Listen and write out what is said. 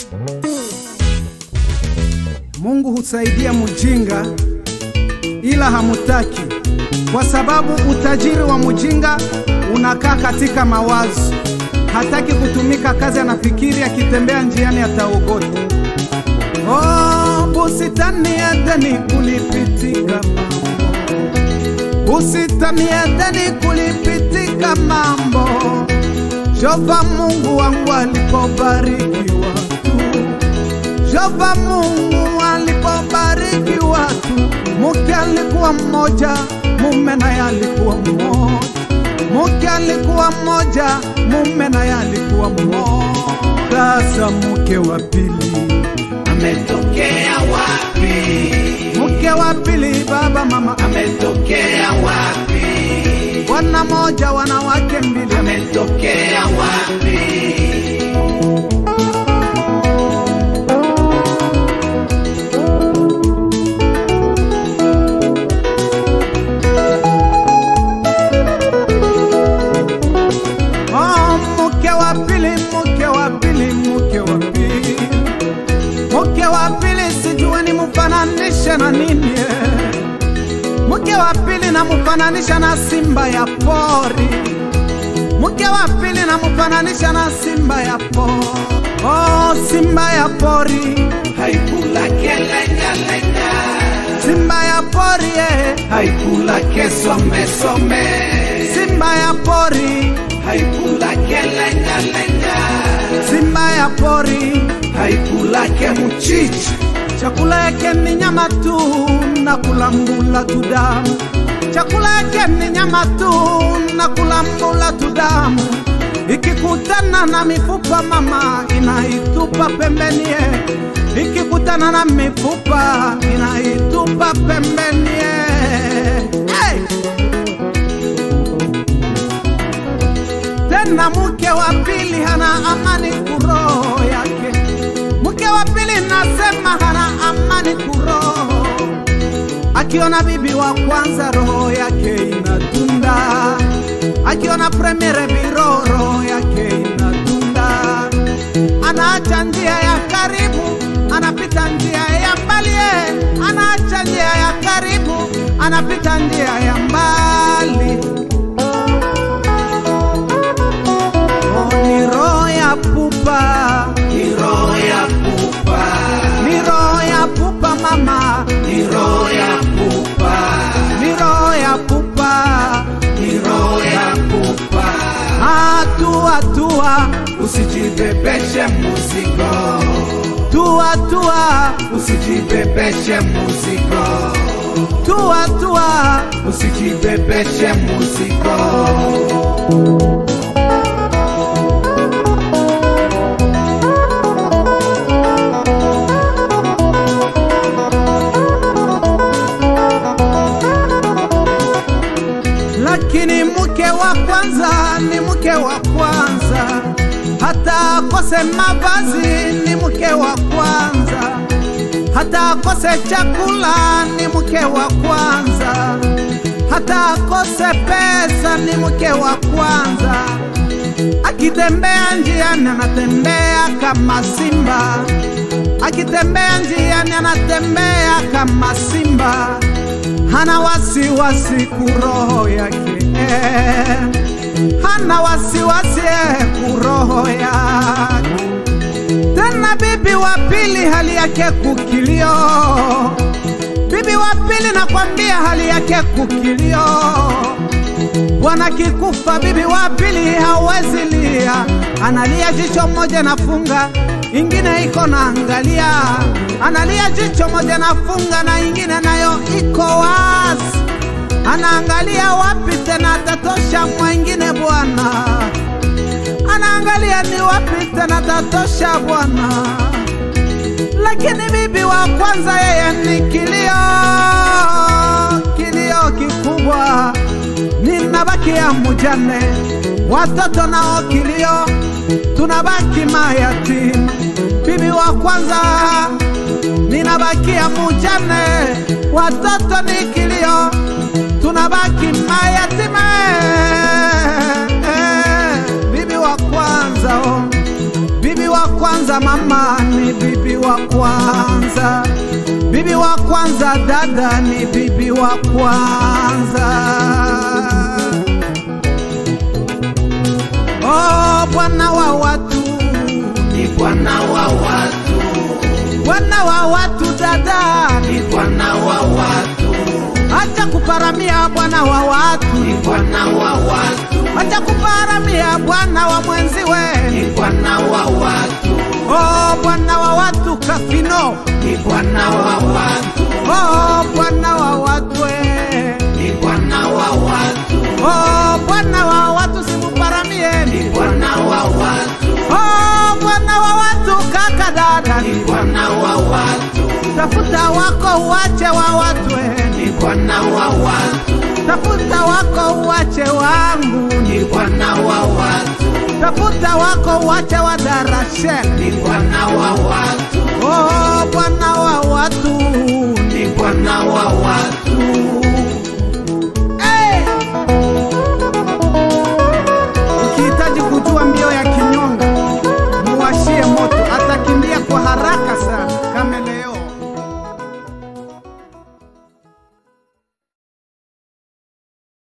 Mungu husaidia mujinga ila hamutaki, kwa sababu utajiri wa mujinga unakaa katika mawazo. Hataki kutumika kazi, anafikiri akitembea njiani ataogota. Oh, bustani ya Edeni kulipitika mambo, bustani ya Edeni kulipitika mambo. Jehova Mungu wangu alipobariki watu, Jehova Mungu alipobariki watu, mke alikuwa mmoja, mume naye alikuwa mmoja, mke alikuwa mmoja, mume naye alikuwa mmoja. Sasa mke wa pili ametokea wapi? mke wa pili, baba mama, Ametokea wapi? wana moja, wanawake mbili, Ametokea wapi? Oh, mke wa pili, mke wa pili, mke wa pili, mke wa pili, sijui ni mfananishe na nini eh. Mke wa pili namfananisha na simba ya pori, mke wa pili namfananisha na simba ya pori. Oh, simba ya pori, Haikula kelengalenga, simba ya pori eh. haikula kesomesome, Simba ya pori, haikula kelengalenga, simba ya pori, haikula kemuchichi, chakula yake ni nyama tu na kulambula tu damu. Chakula yake ni nyama tu na kulambula tu damu. Ikikutana na mifupa mama inaitupa pembeni, eh. ikikutana na mifupa inaitupa pembeni. eh. Hey! tena mke wa pili hana amani kuroho yake. Mke wa pili nasema hana amani kuroho, akiona bibi wa kwanza roho yake inatunda, akiona premiere biro roho yake inatunda, anaacha njia ya karibu, anapita njia ya mbali, eh. anaacha njia ya karibu, anapita njia ya mbali. Oh, ni roho ya pupa, ni roho ya pupa, ni roho ya pupa mama, ni roho ya pupa, ni roho ya pupa. ni roho ya pupa. Hatua tua, Usijibebeshe muzigo, tua tua, usijibebeshe muzigo, tua tua. usijibebeshe muzigo. Lakini mke wa kwanza ni mke wa kwanza, hata akose mavazi ni mke wa kwanza, hata akose chakula ni mke wa kwanza, hata akose pesa ni mke wa kwanza. Akitembea njiani anatembea kama simba, akitembea njiani anatembea kama simba hana wasiwasi kuroho yake eh. hana wasiwasi eh, kuroho yake tena bibi wa pili hali yake kukilio bibi wa pili nakwambia hali yake kukilio bwana kikufa bibi wa pili hawezi lia analia jicho moja nafunga ingine iko naangalia analia jicho moja nafunga na ingine nayo iko wazi anaangalia wapi tena tatosha mwengine bwana anaangalia ni wapi tena tatosha bwana lakini bibi wa kwanza yeye ni kilio kilio kikubwa ninabakia mujane watoto nao kilio tunabaki mayatima bibi wa kwanza ninabakia mujane watoto ni kilio tunabaki mayatima eh, eh, bibi wa kwanza oh. bibi wa kwanza mama ni wa kwanza, bibi wa kwanza, dada ni bibi wa kwanza. Oh, bwana wa watu, ni Bwana wa watu, bwana wa watu, dada, ni Bwana wa watu, acha kuparamia bwana wa watu, ni Bwana wa watu, acha kuparamia bwana wa mwenziwe. ni Bwana wa watu, Oh, bwana wa watu kafino, ni Bwana wa watu, oh, bwana wa watu eh. ni Bwana wa watu, Oh, bwana wa watu simuparamie. ni Bwana wa watu, Oh, bwana wa watu kaka dada, ni Bwana wa watu, tafuta wako uache wa watu eh. ni Bwana wa watu, tafuta wako uache wangu, ni Bwana wa watu, tafuta wako uache wa darashe. ni Bwana wa watu, Oh, bwana wa watu, ni Bwana wa watu,